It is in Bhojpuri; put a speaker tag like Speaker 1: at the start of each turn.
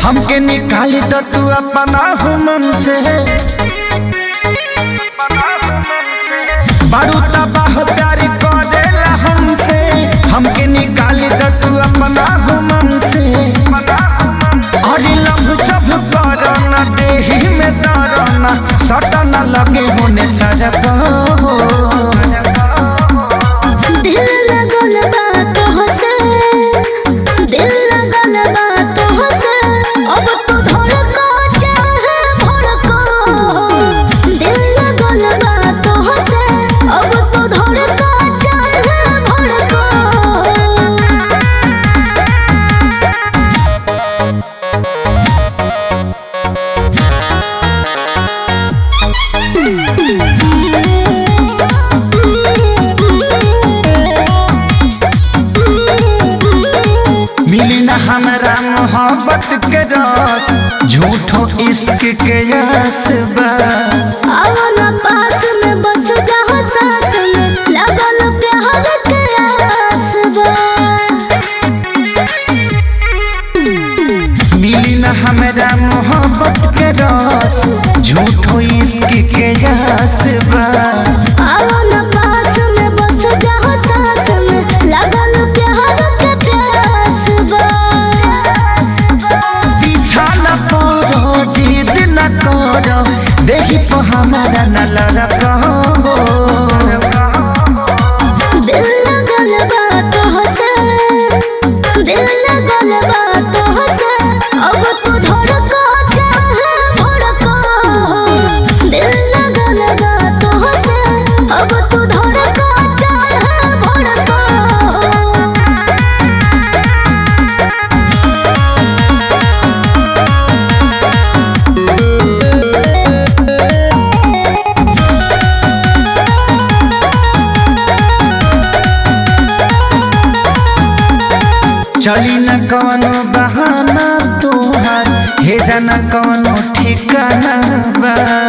Speaker 1: हमके निकाली तो तू अपना हुमन से बारू तबाह प्यारी करेला हमसे हमके निकाली तो तू अपना हुमन से अरे लभ जब करना देही में दरना सटना लगे होने सजग
Speaker 2: दिल लगल बा तोहसे दिल लगल बा तोहसे अब तू धड़को चाहे भड़को दिल लगल बा तोहसे अब तू धड़को चाहे भड़को
Speaker 1: मिली न हमरा मोहब्बत के रस झूठो इश्क के यस बा
Speaker 2: आवला पास में बस जाओ सास में लगल प्यार के आस बा
Speaker 1: मिली न हमरा मोहब्बत के रस झूठो इश्क के यस बा
Speaker 2: आवला पास में बस जाओ सास में लगल प्यार के प्यास बा
Speaker 1: पीछा न पड़ो जिद न करो देखी तो हमारा न लड़को
Speaker 2: दिल लगल बा तोहसे दिल लगल बा तोहसे अब तू धड़को चाहे भड़को दिल लगल बा तोहसे अब तू धड़को चाहे भड़को
Speaker 1: चली न कवनो बहाना तोहार हे जाना कवनो ठिकाना बा